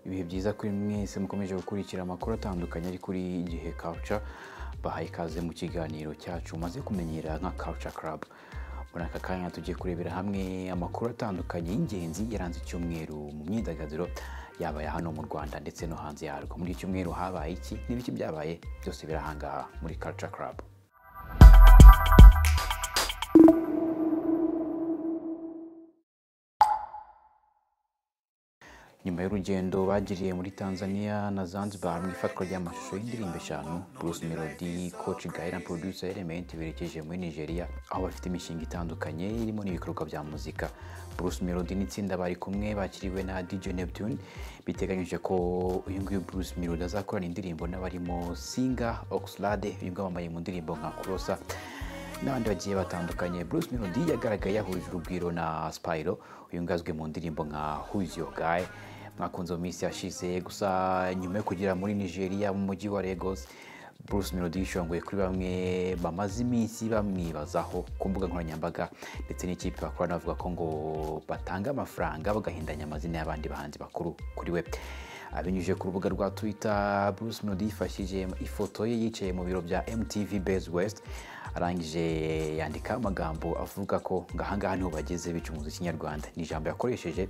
ibihe byiza kuri mwese mukomeje gukurikira amakuru atandukanye ari kuri igihe culture bahaye ikaze mu kiganiro cyacu maze kumenyera nka culture club muri aka kanya tugiye kurebera hamwe amakuru atandukanye y'ingenzi yaranze icyumweru mu myidagaduro yaba aya hano mu rwanda ndetse no hanze yarwo muri iki cyumweru habaye iki n'ibiki byabaye byose birahangaha muri culture club nyuma y'urugendo bagiriye muri tanzania na zanzibar mu ifatwa ry'amashusho y'indirimbo eshanu bruce melody coach gahe na producer element berekeje muri nigeria aho bafite imishinga itandukanye irimo n'ibikorwa bya muzika bruce melody n'itsinda bari kumwe bakiriwe na dj neptune biteganyije ko uyu nguyu bruce melody azakorana indirimbo n'abarimo singa oxlade uyu nguyu wambaye mu ndirimbo nka kurosa n'abandi bagiye batandukanye bruce melody yagaragaye yahurije urugwiro na spyro uyu nguyu azwi mu ndirimbo nka who's your guy mwakunze mu minsi yashize gusa nyuma yo kugera muri nigeria mu mujyi wa lagos bruce melody yishongoye kuri bamwe bamaze iminsi bamwibazaho ku mbuga nkoranyambaga ndetse n'ikipe bakorana bavuga ko ngo batanga amafaranga bagahindanya amazina y'abandi bahanzi bakuru kuri we abinyujije ku rubuga rwa twitter bruce melody yifashishije ifoto ye yicaye mu biro bya mtv base west arangije yandika amagambo avuga ko ngo ahangaha niho bageze bica umuzi kinyarwanda ni ijambo yakoresheje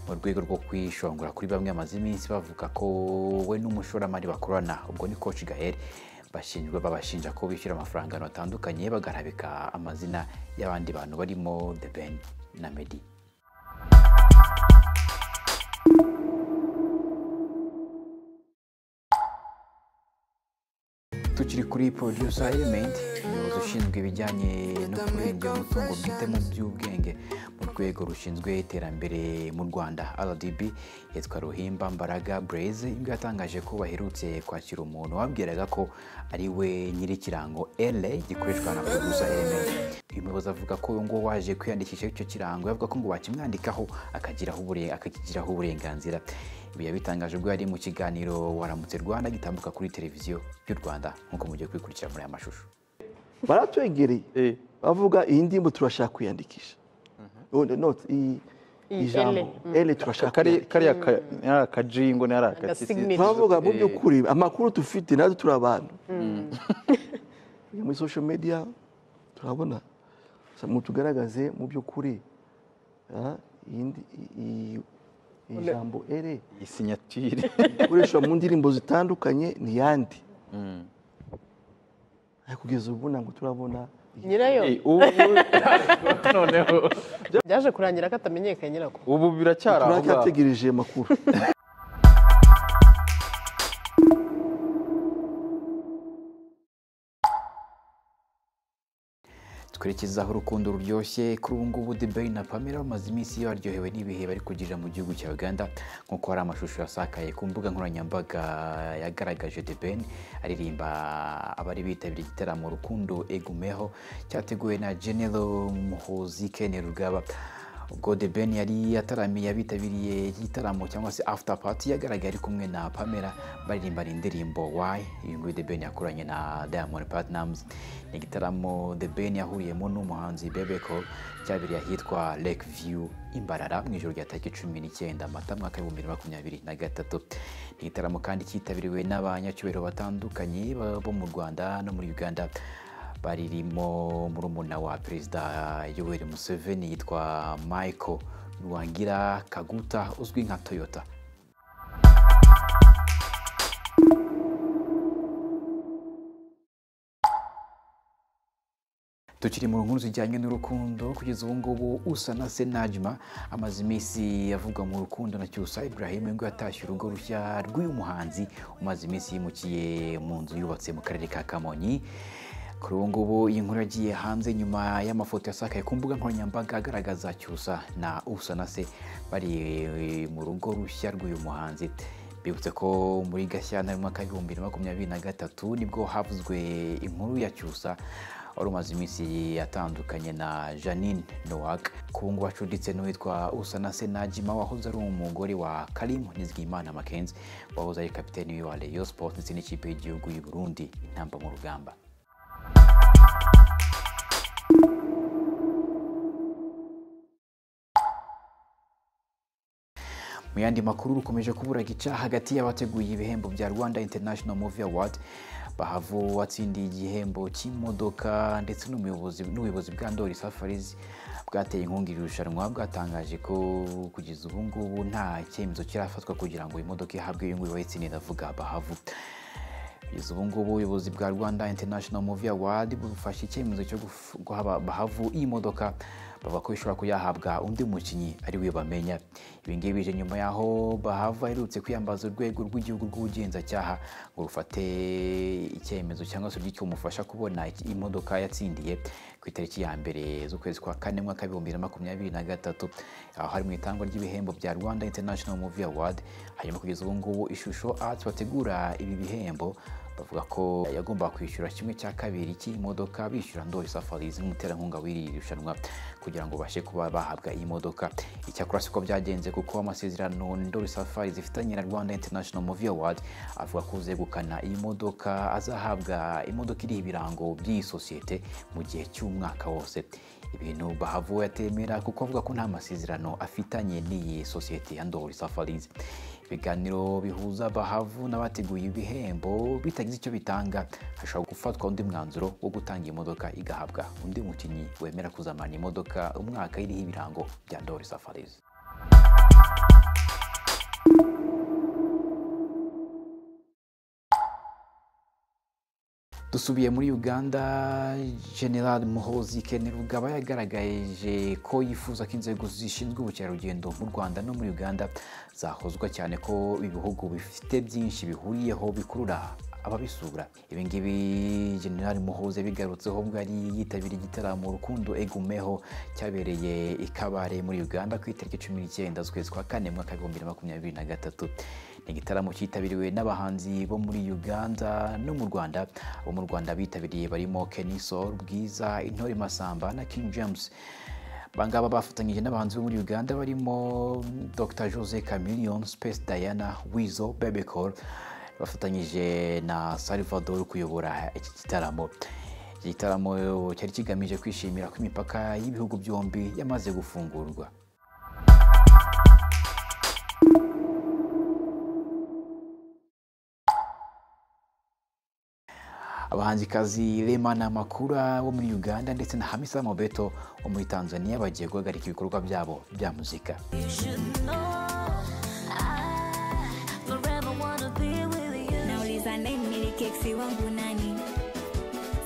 mu rwego rwo kwishongora kuri bamwe bamaze iminsi bavuga ko we n'umushoramari bakorana ubwo ni coach gaheri bashinjwa babashinja ko bishyura amafaranga atandukanye bagarabika amazina y'abandi bantu barimo the ben na meddy tukiri kuri producer element umuyobozi ushinzwe ibijyanye no kurengera umutungo bwite mu by'ubwenge mu rwego rushinzwe iterambere mu rwanda rdb yitwa ruhimba mbaraga bureze imbwa yatangaje ko baherutse kwakira umuntu wabwiraga ko ari we nyir'ikirango la gikoreshwa na producer element uyu muyobozi avuga ko uyu nguwo waje kwiyandikisha icyo kirango yavuga ko ngo bakimwandikaho akagiraho ubure- akakigiraho uburenganzira ibi yabitangaje ubwo yari mu kiganiro waramutse rwanda gitambuka kuri televiziyo y'u rwanda nk'uko mugiye kubikurikira muri aya mashusho baratwegereye bavuga iyi ndirimbo turashaka kwiyandikisha None- not iyi- Iyi ijambo ele turashaka kari kwiyandikisha. kariya ka- ni ari akajingo ni ari Agasignature. akatisi turavuga mu Eh. by'ukuri amakuru dufite natwe turi abantu Iyo muri social media turabona Gusa mutugaragaze mu by'ukuri ah, iyi ndi- iyi- iyi- iyi jambo ere iyi sinyatire ikoreshwa mu ndirimbo zitandukanye ni yandi Ariko kugeza ubu ntabwo turabona iyi- nyirayo Eh, ubu noneho byaje kurangira ko atamenyekanye nyirako ubu biracyari aho ngaho turacyategereje amakuru twerekezaho urukundo ruryoshye kuri ubu ngubu The Ben na pamela bamaze iminsi baryohewe n'ibihe bari kugirira mu gihugu cya uganda nk'uko hari amashusho yasakaye ku mbuga nkoranyambaga yagaragaje The Ben aririmba abari bitabiriye igitaramo urukundo egumeho cyateguwe na genero muhozi kene rugaba ubwo The Ben yari yataramiye abitabiriye igitaramo cyangwa se after party yagaragaye ari kumwe na pamela baririmbana indirimbo why uyu nguyu The Ben yakoranye na Diamond Platnumz ni igitaramo The Ben yahuriyemo n'umuhanzi Bebe Cool cyabereye ahitwa Lake View Imbarara mu ijoro rya tariki cumi n'icyenda Mata mwaka w'ibihumbi bibiri na makumyabiri na gatatu ni igitaramo kandi cyitabiriwe n'abanyacyubahiro batandukanye ba- bo mu Rwanda no muri Uganda baririmo murumuna wa perezida yoweri museveni yitwa michael nwangira kaguta uzwi nka toyota tukiri mu nkuru zijyanye n'urukundo kugeza ubu ngubu usa na se najima amaze iminsi avugwa mu rukundo na cyusa ibrahim ngo yatashye urugo rushya rw'uyu muhanzi umaze iminsi yimukiye mu nzu yubatse mu karere ka kamonyi kuri ubu ngubu iyi nkuru yagiye hanze nyuma y'amafoto yasakaye ku mbuga nkoranyambaga agaragaza cyusa na usa na se bari mu rugo rushya rw'uyu muhanzi bibutse ko muri gashyantare mu mwaka w'ibihumbi bibiri na makumyabiri na gatatu nibwo havuzwe inkuru ya cyusa wari umaze iminsi yatandukanye na janine nowak ku ngubu acuditse n'uwitwa usana senajima wahoze ari umugore wa karimu nizigimana makenzi wahoze ari kapiteni wa rayon sport ndetse n'ikipe y'igihugu y'u burundi intamba mu rugamba mu yandi makuru rukomeje kuburaga icyaha hagati y'abateguye ibihembo bya rwanda international movie award bahavo watsindiye igihembo cy'imodoka ndetse n'umuyobozi n'ubuyobozi bwa ndori safaris bwateye inkunga iri rushanwa bwatangaje ko kugeza ubu ngubu nta cyemezo kirafatwa kugira ngo imodoka ihabwe y'ingubu bayitsindiye ndavuga bahavo kugeza ubu ngubu ubuyobozi bwa rwanda international movie award bufashe icyemezo cyo guf- guha Ba- bahavu iyi modoka bavuga ko ishobora kuyahabwa undi mukinnyi ari we bamenya ibi ngibi bije nyuma y'aho bahavu aherutse kwiyambaza urwego rw'igihugu rw'ubugenzacyaha ngo rufate icyemezo cyangwa se urw'icyo umufasha kubona iki- imodoka yatsindiye ku itariki ya mbere z'ukwezi kwa kane mwaka w'ibihumbi bibiri na makumyabiri na gatatu aho hari mu itangwa ry'ibihembo bya rwanda international movie award hanyuma kugeza ubu ngubu ishusho arts bategura ibi bihembo bavuga ko yagombaga kwishyura kimwe cya kabiri cy'iyi modoka bishyura ndori safarizi nk'umuterankunga w'iri rushanwa kugira ngo babashe kuba bahabwa iyi modoka icyakora siko byagenze kuko amasezerano ndori safari zifitanye na rwanda international movie award avuga ko uzegukana iyi modoka azahabwa imodoka iriho ibirango by'iyi sosiyete mu gihe cy'umwaka wose ibintu bahavo yatemera kuko avuga ko nta masezerano afitanye n'iyi sosiyete ya ndori safarizi ibiganiro bihuza bahavu n'abateguye ibihembo bitagize icyo bitanga hashobora gufatwa undi mwanzuro wo gutanga iyi modoka igahabwa undi mukinnyi wemera kuzamana imodoka umwaka iriho ibirango bya ndori safarizi dusubiye muri uganda general muhozi kenerugaba yagaragaje ko yifuza ko inzego zishinzwe ubukerarugendo mu rwanda no muri uganda zahozwa cyane ko ibihugu bifite byinshi bihuriyeho bikurura ababisura ibi ngibi general muhoze bigarutseho ubwo yari yitabiriye igitaramo rukundo egumeho cyabereye i kabare muri uganda ku itariki cumi n'icyenda z'ukwezi kwa kane mu mwaka w'ibihumbi bibiri na makumyabiri na gatatu ni igitaramo cyitabiriwe n'abahanzi bo muri uganda no mu rwanda abo mu rwanda bitabiriye barimo kenisol bwiza intore masamba na king james abangaba bafatanyije n'abahanzi bo muri uganda barimo dr jose chameleon space diana wizo bebecol bafatanyije na salvador kuyobora iki gitaramo iki gitaramo cyari kigamije kwishimira ko imipaka y'ibihugu byombi yamaze gufungurwa abahanzikazi Rema na Makura bo muri Uganda ndetse na Hamisa Mobeto wo muri Tanzania bagiye guhagarika ibikorwa byabo bya muzika You should know I forever wanna be with you. nauliza nani milikeksi wangu nani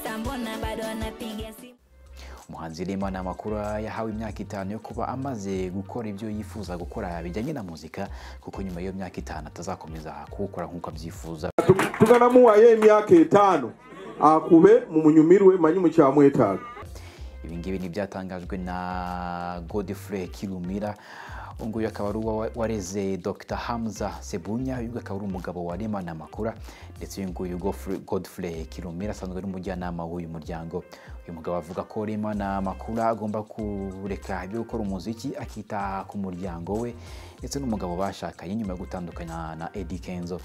sambona bado anapiga simu umuhanzi Rema na Makura yahawe imyaka itanu yo kuba amaze gukora ibyo yifuza gukora bijyanye na muzika kuko nyuma y'iyo myaka itanu atazakomeza kuwukora nk'uko abyifuza tukanamuwayo emyaka etaano akube mumunyumirwe manyi mukyamwetaaga ibi ngibi ni ibyatangajwe na godfrey kirumira uyu nguyu akaba ari uwa wareze dr hamza sebunya uyu nguyu akaba ari umugabo wa rema na makura ndetse uyu nguyu Godfrey- godfrey kirumira asanzwe ari umujyanama w'uyu muryango uyu mugabo avuga ko rema na makura agomba kureka ibyo gukora umuziki akita ku muryango we ndetse n'umugabo bashakanye nyuma yo gutandukana na Eddy kenzo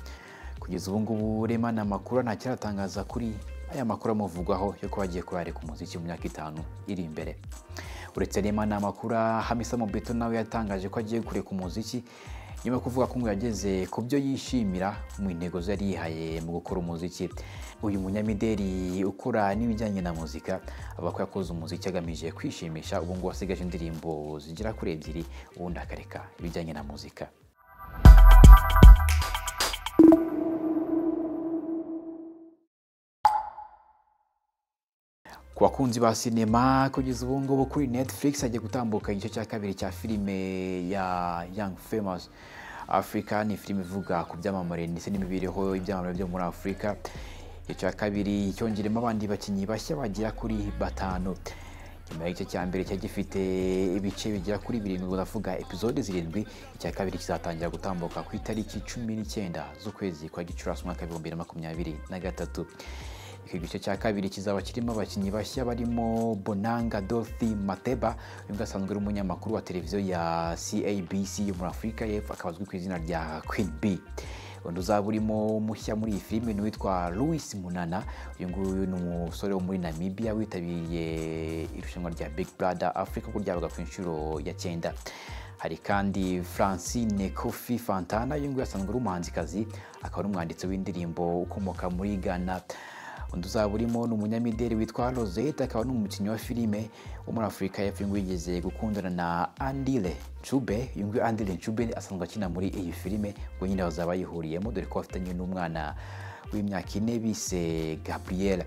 kugeza ubu ngubu rema na makura nta kiratangaza kuri aya makuru amuvugwaho yo kuba agiye kurarika umuziki mu myaka itanu iri imbere uretse rema na makuru hamisa mobeto nawe yatangaje ko agiye kureka umuziki nyuma yo kuvuga ko ngo yageze ku byo yishimira mu ntego ze yari yihaye mu gukora umuziki uyu munyamideli ukora n'ibijyanye na muzika avuga ko yakoze umuziki agamije kwishimisha ubu ngubu asigaje indirimbo zigera kuri ebyiri ubundi akareka ibijyanye na muzika ku bakunzi ba sinema kugeza ubu ngubu kuri netflix hagiye gutambuka igice cya kabiri cya filime ya young famous africa ni filime ivuga ku byamamare ndetse n'imibereho y'ibyamamare byo muri afurika igice cya kabiri cyongeremo abandi bakinnyi bashya bagera kuri batanu nyuma y'igice cya mbere cyari gifite ibice bigera kuri birindwi ndavuga epizode zirindwi icya kabiri kizatangira gutambuka ku itariki cumi n'icyenda z'ukwezi kwa gicurasi umwaka w'ibihumbi bibiri na makumyabiri na gatatu iki gice cya kabiri kizaba kirimo abakinnyi bashya barimo bonanga dorothy mateba uyu asanzwe ari umunyamakuru wa televiziyo ya cabc yo muri afurika y'epfo akaba azwi ku izina rya queen b undi uzaba urimo mushya muri iyi filime ni uwitwa louis munana uyu nguyu ni umusore wo muri namibia witabiriye irushanwa rya big brother africa ko ryabaga ku inshuro ya cyenda hari kandi francine kofi fantana uyu nguyu asanzwe ari umuhanzikazi akaba ari umwanditsi w'indirimbo ukomoka muri ghana undi uzaba urimo ni umunyamideli witwa rosette akaba ni umukinnyi wa filime wo muri afurika y'epfo uyu nguyu yigeze gukundana na andile cube uyu nguyu andile cube asanzwe akina muri iyi filime ubwo nyine bazaba bayihuriyemo dore ko bafitanye n'umwana w'imyaka ine bise gabriel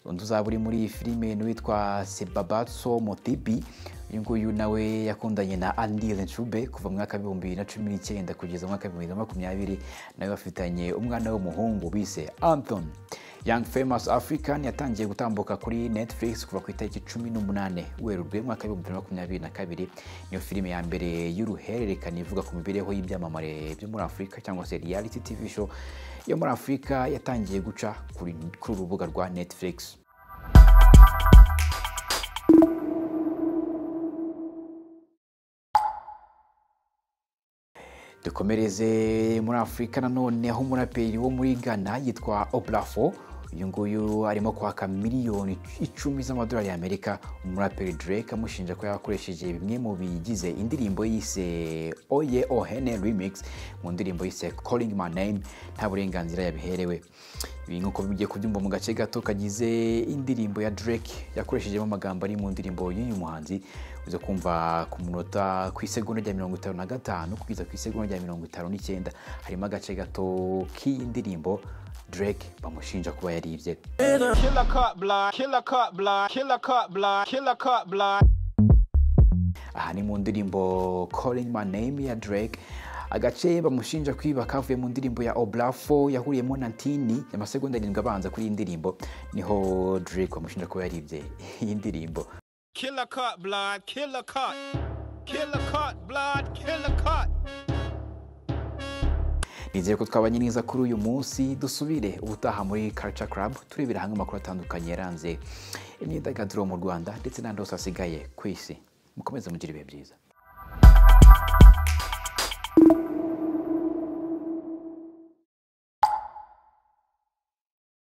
undi uzaba uri muri iyi filime ni uwitwa sebabatso motibi uyu nguyu nawe yakundanye na andile cube kuva mu mwaka w'ibihumbi bibiri na cumi n'icyenda kugeza mu mwaka w'ibihumbi bibiri na makumyabiri nawe bafitanye umwana w'umuhungu bise anthony young famous african yatangiye gutambuka kuri netflix kuva ku itariki cumi n'umunani werurwe mu mwaka w'ibihumbi bibiri na makumyabiri na kabiri niyo filime ya mbere y'uruhererekane ivuga ku mibereho y'ibyamamare byo muri afurika cyangwa se reality tv show yo muri afurika yatangiye guca kuri kuri uru rubuga rwa netflix dukomereze muri afurika nanone aho umuraperi wo muri ghana yitwa obrafo uyu nguyu arimo kwaka miliyoni icumi z'amadolari y'amerika umuraperi drake amushinja ko yakoresheje bimwe mu bigize indirimbo yise oye ohene remix mu ndirimbo yise calling my name nta burenganzira yabiherewe ibi nk'uko bigiye kubyumva mu gace gato kagize indirimbo ya drake yakoreshejemo amagambo ari mu ndirimbo y'uyu muhanzi uza kumva ku munota ku isegonda rya mirongo itanu na gatanu kugeza ku isegonda rya mirongo itanu n'icyenda harimo agace gato k'iyi ndirimbo drake bamushinja kuba yaribye aha ni mu ndirimbo calling my name ya drake agace bamushinja kwiba kavuye mu ndirimbo ya obrafo yahuriyemo na tini amasegonda arindwi abanza kuri iyi ndirimbo niho drake bamushinja kuba yaribye iyi ndirimbo Killer cut, blood, killer cut. Killer cut, blood, killer cut. nizere ko twabanye neza kuri uyu munsi dusubire ubutaha muri Culture Club turebera hamwe amakuru atandukanye yaranze imyidagaduro mu Rwanda ndetse n'andi yose asigaye ku isi mukomeze mugire ibihe byiza